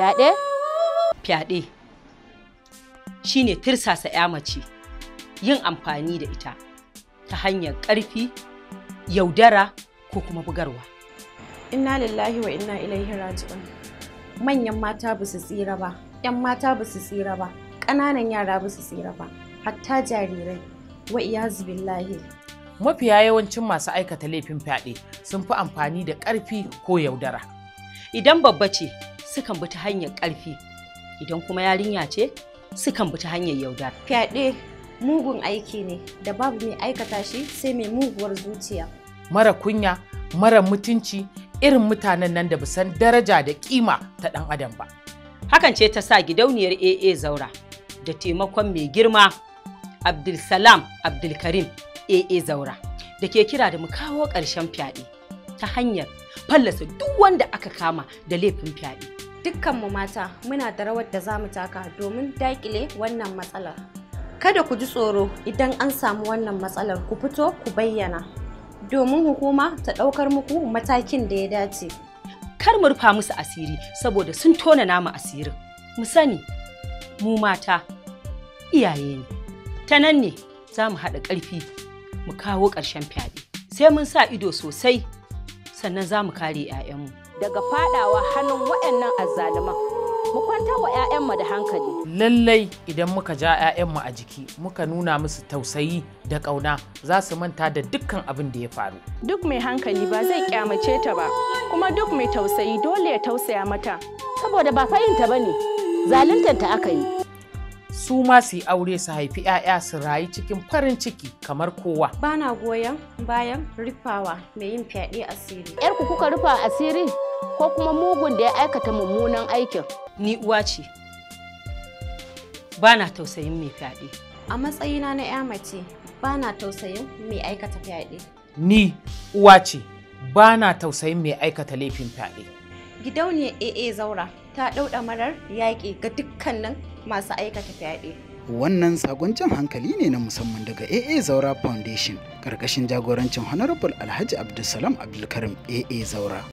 Fyaɗe? Fyaɗe shine tirsasa 'ya mace yin amfani da ita ta hanyar ƙarfi, yaudara ko kuma bugarwa. Inna lillahi wa inna ilaihi raji'un. Manyan mata ba su tsira ba, 'yan mata ba su tsira ba, ƙananan yara ba su tsira ba, hatta jarirai. Wa iyazu billahi. Mafiya yawancin masu aikata laifin fyaɗe sun fi amfani da ƙarfi ko yaudara. Idan babba ce sukan bi ta hanyar ƙarfi, idan kuma yarinya ce sukan bi ta hanyar yaudara. Fyaɗe mugun aiki ne da babu mai aikata shi sai mai muguwar zuciya. Mara kunya, mara mutunci, irin mutanen nan da san daraja da kima ta ɗan adam ba. Hakan ce ta sa gidauniyar AA Zaura da taimakon mai girma Abdulsalam Abdulkarim AA Zaura da ke kira da mu kawo ƙarshen fyaɗe ta hanyar fallasa duk wanda aka kama da laifin fyaɗe. Dukkanmu mata muna da rawar da za mu taka domin daƙile wannan matsalar. Kada ku ji tsoro idan an samu wannan matsalar ku fito ku bayyana. Domin hukuma ta ɗaukar muku matakin da ya dace. Kar mu rufa musu asiri saboda sun tona namu asirin. Mu sani, mu mata iyaye ne. Ta nan ne za mu haɗa ƙarfi mu kawo ƙarshen fyaɗe. Sai mun sa ido sosai sannan za mu kare 'ya'yanmu. Daga faɗawa hannun waɗannan azzaluman. Mu kwantar wa 'ya'yanmu da hankali. Lallai idan muka ja 'ya'yanmu a jiki muka nuna musu tausayi da ƙauna za su manta da dukkan abin da ya faru. Duk mai hankali ba zai kyamace ta ba, kuma duk mai tausayi dole ya tausaya mata. Saboda ba fahimta ba ne, zaluntanta aka yi. Su ma su yi aure su haifi 'ya'ya su rayu cikin farin ciki kamar kowa. Bana goyon bayan rufawa mai yin fyaɗe asiri. ‘Yarku kuka rufa asiri ko kuma mugun da ya aikata mummunan aikin. Ni uwa ce, ba na tausayin mai fyaɗe. A matsayina na 'ya mace, bana tausayin mai aikata fyaɗe. Ni uwa ce, ba na tausayin mai aikata laifin fyaɗe. Gidauniyar AA Zaura ta ɗauɗa marar yaƙi ga dukkanin masu aikata fyaɗe. Wannan sakon jan hankali ne na musamman daga AA Zaura Foundation, ƙarƙashin jagorancin Honorable Alhaji Abdulsalam Abdulkarim AA Zaura.